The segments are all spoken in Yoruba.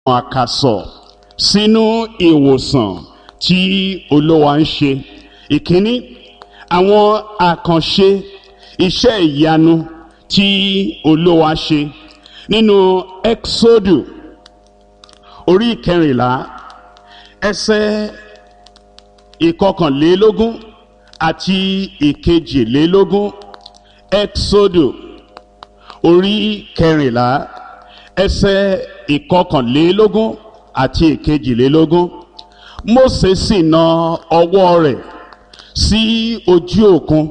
àkàsọ̀ sínú ìwòsàn tí olówa ń ṣe ìkíní àwọn àkànṣe iṣẹ́ ìyanu tí olówa ṣe nínú exodu orí ìkẹrìnlá ẹsẹ̀ ìkọkànlélógún àti ìkejìlélógún exodu orí kẹrìnlá ẹsẹ̀ ìkọkànlélógún àti ìkejìlélógún Mósè sì na ọwọ́ rẹ̀ sí ojú òkun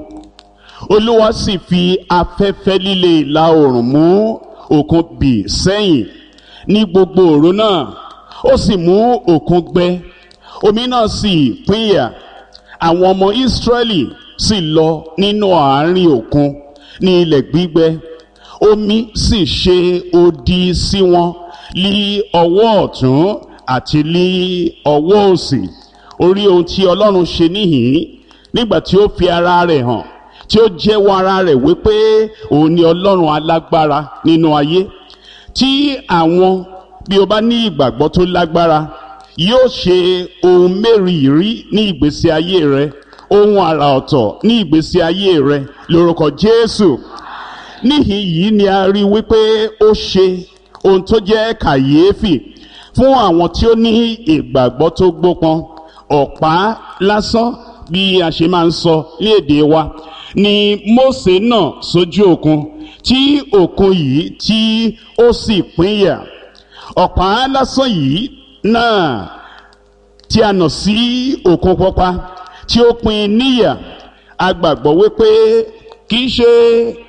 olúwa sì fi afẹ́fẹ́ líle ìlà oòrùn mú òkun bì sẹ́yìn ní gbogbo òru náà ó sì mú òkun gbẹ omi náà sì pínyà àwọn ọmọ Ísírẹ́lì sì lọ nínú àárín òkun ní ilẹ̀ gbígbẹ omi sì ṣe odi sí wọn lí ọwọ́ ọ̀tún àti lí ọwọ́ òsì orí ohun tí Ọlọ́run ṣe níhìn nígbà tí ó fi ara rẹ̀ hàn tí ó jẹ́wọ́ ara rẹ̀ wípé òun ni Ọlọ́run alágbára nínú ayé tí àwọn bí o bá ní ìgbàgbọ́ tó lágbára yóò ṣe ohun mẹ́rìírí ní ìgbésí ayé rẹ ohun àrà ọ̀tọ̀ ní ìgbésí ayé rẹ lórúkọ Jésù níhìn yìí ni a rí wípé ó ṣe ohun tó jẹ́ kàyéfì fún àwọn tí ó ní ìgbàgbọ́ tó gbópọn ọ̀pá lásán bí a ṣe máa ń sọ ní èdè wa ni Mósè náà sójú òkun tí òkun yìí tí ó sì pínyà ọ̀pá lásán yìí náà tí a nà sí òkun pupa tí ó pín níyà a gbàgbọ́ wípé kì í ṣe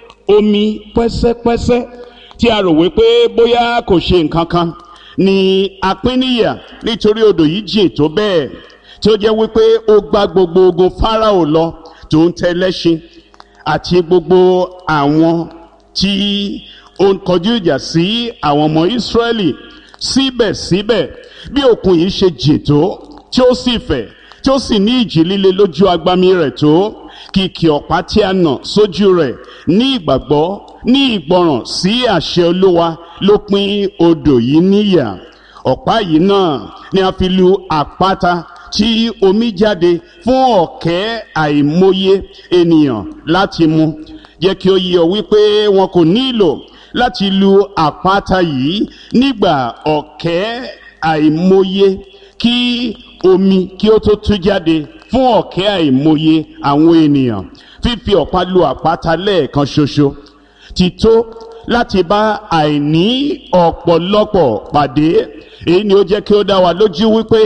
omi pẹ́sẹ́pẹ́sẹ́ tí a rò wípé bóyá kò ṣe nǹkan kan ni a pín níyà nítorí odò yìí jìn tó bẹ́ẹ̀ tí ó jẹ́ wípé ó gbá gbogbo ogun Fáráò lọ tó ń tẹlẹ́ṣin àti gbogbo àwọn tí ó ń kọjú ìjà sí àwọn ọmọ Ísírẹ́lì síbẹ̀síbẹ̀ bí òkun yìí ṣe jìn tó tí ó sì fẹ̀ tí ó sì ní ìjì líle lójú agbami rẹ̀ tó kìkì ọ̀pá tí a nà sójú rẹ̀ ní ìgbàgbọ́ ní ìgbọràn sí àṣẹ Olúwa ló pín odò yìí níyà ọ̀pá yìí náà ni a fi lu àpáta tí omi jáde fún ọ̀kẹ́ àìmọye ènìyàn láti mu jẹ́ kí ó yé ọ wípé wọn kò nílò láti lu àpáta yìí nígbà ọ̀kẹ́ àìmọye kí omi kí ó tó tú jáde fún ọ̀kẹ́ àìmọye àwọn ènìyàn fífi ọ̀pá lu àpáta lẹ́ẹ̀kan ṣoṣo ti tó láti bá àìní ọ̀pọ̀lọpọ̀ pàdé èyí ni ó jẹ́ kí ó dá wa lójú wípé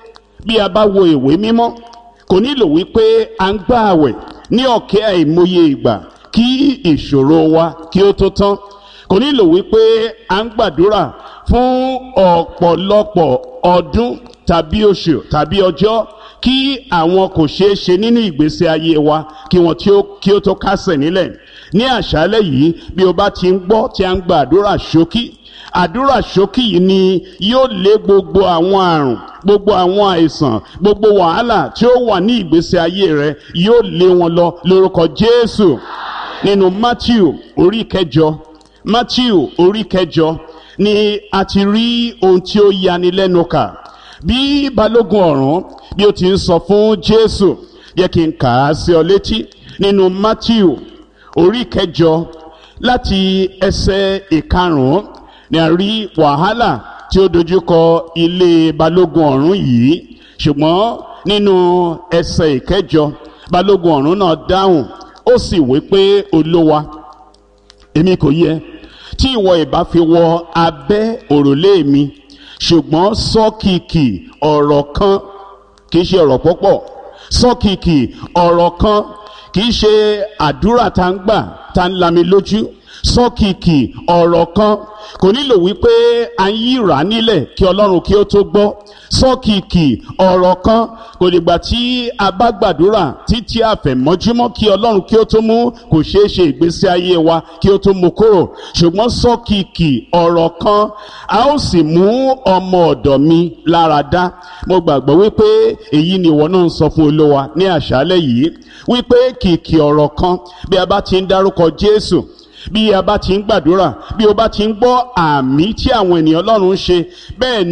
bí a bá wo ìwé mímọ́ kò nílò wípé à ń gbà àwẹ̀ ní ọ̀kẹ́ àìmọye ìgbà kí ìṣòro wa kí ó tó tán kò nílò wípé à ń gbàdúrà fún ọ̀pọ̀lọpọ̀ ọdún tàbí oṣù tàbí ọjọ́ kí àwọn kò ṣeé ṣe nínú ìgbésí ayé wa kí wọn kí ó tó kásẹ̀ nílẹ̀ ní àṣálẹ́ yìí bí o bá ti ń gbọ́ tí a ń gba àdúrà ṣókí àdúrà ṣókí yìí ni yóò lé gbogbo àwọn àrùn gbogbo àwọn àìsàn gbogbo wàhálà tí ó wà ní ìgbésí ayé rẹ yóò lé wọn lọ lórúkọ Jésù nínú Matthew orí kẹjọ Matthew orí kẹjọ ni a ti rí ohun tí ó yani lẹ́nu kà bí balógun ọ̀rún bí ó ti ń sọ fún Jésù yẹ kí n kà á sí ọ létí nínú Matthew orí kẹjọ láti ẹsẹ̀ ìkarùn-ún ni a rí wàhálà tí ó dojúkọ ilé balógun ọ̀rún yìí ṣùgbọ́n nínú ẹsẹ̀ ìkẹjọ balógun ọ̀rún náà dáhùn ó sì wí pé olówa èmi kò yẹ tí ìwọ ìbá fi wọ abẹ́ òrùlé mi ṣùgbọ́n sọ́kìkì ọ̀rọ̀ kan kì í ṣe ọ̀rọ̀ púpọ̀ sọ́kìkì ọ̀rọ̀ kan kì í ṣe àdúrà tá ń gbà tá ń lami lójú sọ́kìkì ọ̀rọ̀ kan kò nílò wípé a ń yíra nílẹ̀ kí ọlọ́run kí ó tó gbọ́ sọ́kìkì ọ̀rọ̀ kan kò dìgbà tí a bá gbàdúrà títí àfẹ̀mọ́júmọ́ kí ọlọ́run kí ó tó mú kò ṣeé ṣe ìgbésí ayé wa kí ó tó mú kúrò ṣùgbọ́n sọ́kìkì ọ̀rọ̀ kan a ó sì mú ọmọ ọ̀dọ̀ mi lára dá mo gbàgbọ́ wípé èyí ni ìwọ náà ń sọ fún olówa ní àṣálẹ́ yìí wípé kìkì ọ̀rọ̀ kan bí a bá ti ń dárúkọ Jésù bí a bá ti ń gbàdúrà bí o bá ti ń gbọ́ àmì tí àwọn ènìyàn Ọlọ́run ń ṣe bẹ́ẹ̀